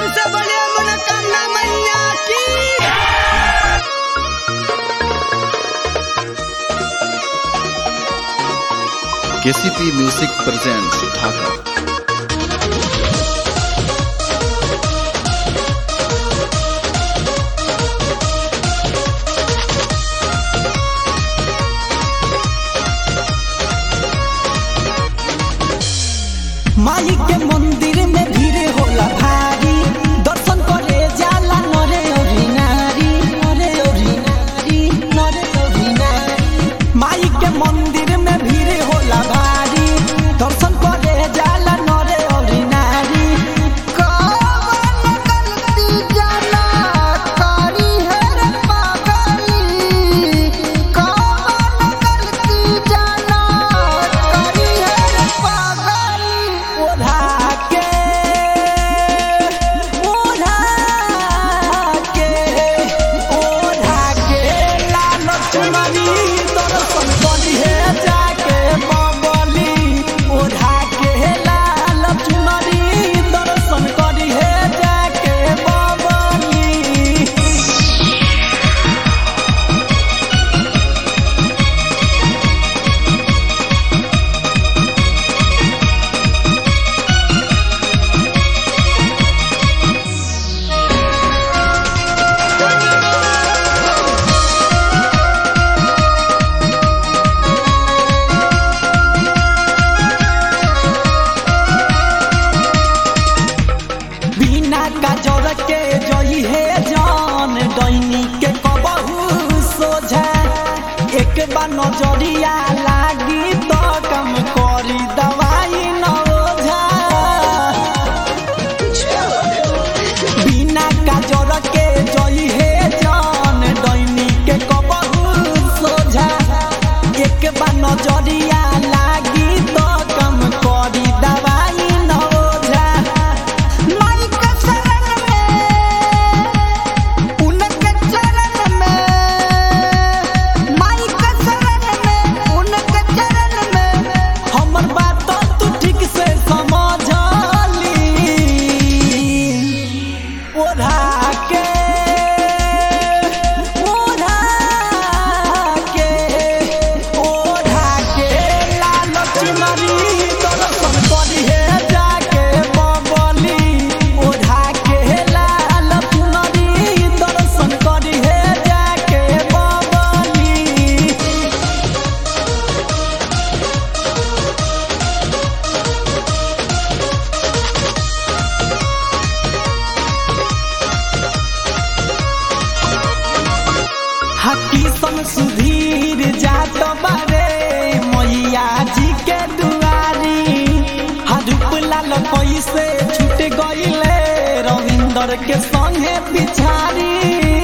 से बोलिए मनोकामना मैया की केसीपी म्यूजिक प्रेजेंट्स ढाका माई के मंदिर में भीड़ होला भारी दर्शन करे जाला नरे औरी नारी नरे औरी नारी नरे औरी नारी माई के मंदिर में भीड़ होला भारी दर्शन करे जाला नरे औरी नारी कवन गलती जाला करी है रे पागली कवन गलती जाला करी है रे पागली ओढ़ा के ओढ़ा के ओढ़ा के लाल चुनरी दर्शन करी है जाके बबली ओढ़ा के लाल चुनरी दर्शन करी है जाके बबली बिना काजर के जई है जान डैनी के कबहू सोझा एक बार नजरिया लागी तो कम करी दवाई न ओझा बिना काजर के जई है जान डैनी के कबहू सोझा एक बार नजरिया लागी तो कम करी दवाई न ओझा माई के शरण में उनके चरण में माई के शरण में उनके चरण में हमर बात तू ठीक से समझली ओढ़ा के ओढ़ा के ओढ़ा के लाल चुनरी दर्शन करी है जाके बबली ओढ़ा के लाल चुनरी दर्शन करी है जाके बबली हकी सन सुधीर जात बारे मैया जी के दुआरी हरुप लाल पैसे छूट गईले रविंदर के संगे पिछारी